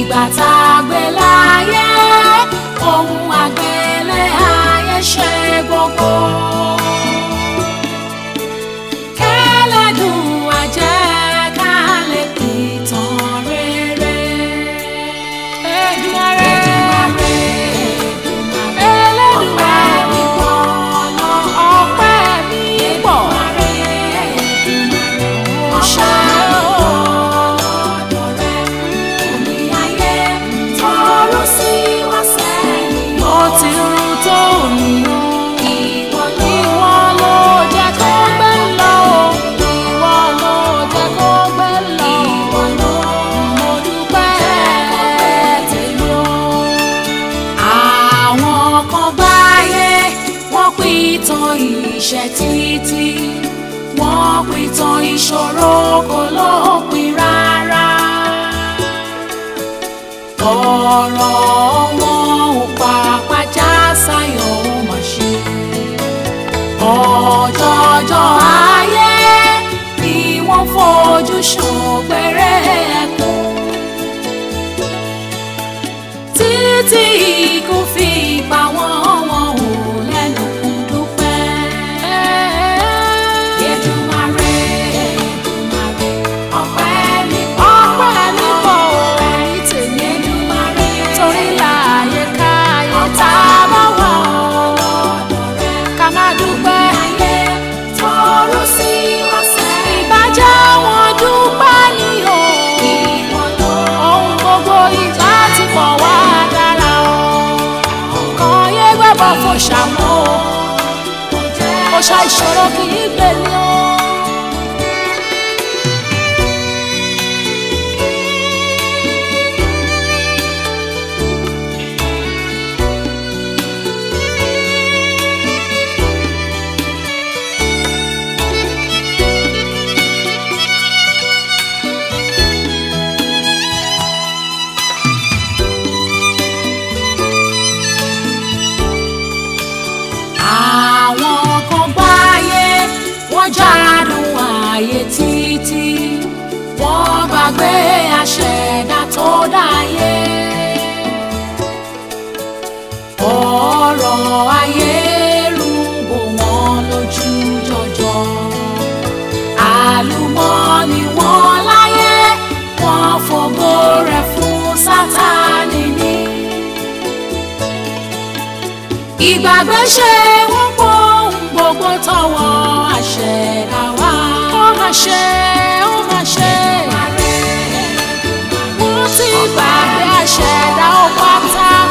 ìgbà tá a gbé láyé ohun àgbélé ayé ṣe gbogbo. kẹ́lẹ́dùn àjẹ́ ká lè pìtàn rere. Èdùmàrè Elédùmarè ọ̀nà ọpẹ́ mi pọ̀. Mo ṣe ó ti rún tó nìyàn. Ìwọ ló jẹ́ kó gbé lọ o. Ìwọ ló jẹ́ kó gbé lọ o. Mo dúpẹ́ tèmi o. Àwọn kan báyé wọ́n pìtàn ìṣẹ́ títí. Wọ́n pìtàn ìṣòro kò lópin rárá. Ọ̀rọ̀ wọn ò pàpà já sáyọ̀ ó mà ṣe. Ọjọ́jọ́ ayé ni wọ́n fojú ṣògbéré ẹkún. Títí ikú fi pa wọ́n wọn ò lẹ́nu dúpẹ́. Èdùmàrè, Èdùmàrè, ọpẹ́ mi pọ̀. Ọpẹ́ mi pọ̀ ẹ̀rí tèmi. Èdùmàrè, torí láàyè káyé tá a bá wà ká má dúpẹ́. Tọrọ sí wá sẹ́yìn. Ìbàjẹ́ wọn dúpẹ́ ni o. Ohun gbogbo ìgbà ti pọ̀ wá dára o. Kàn yé gbẹ́bọ̀ fò ṣàmú o. Mo ṣa ìṣòro kì í gbè ní o. Àwọn kan gbáyé wọ́n jádùn ààyè títí wọ́n gbàgbé àṣẹ̀dá tó dáyé. Ọ̀rọ̀ ayé rúbò wọ́n lójú jọjọ. Àlùmọ́ọ́nì wọn láyé wọ́n fògo rẹ̀ fún Sátánì ní ìgbàgbé ṣe wọ́n pọ̀ ohun gbogbo tọwọ́ àṣẹ̀dá wá. ó mà ṣe ó mà ṣe. wọ́n ti gbàgbé àṣẹ̀dá ó pátá.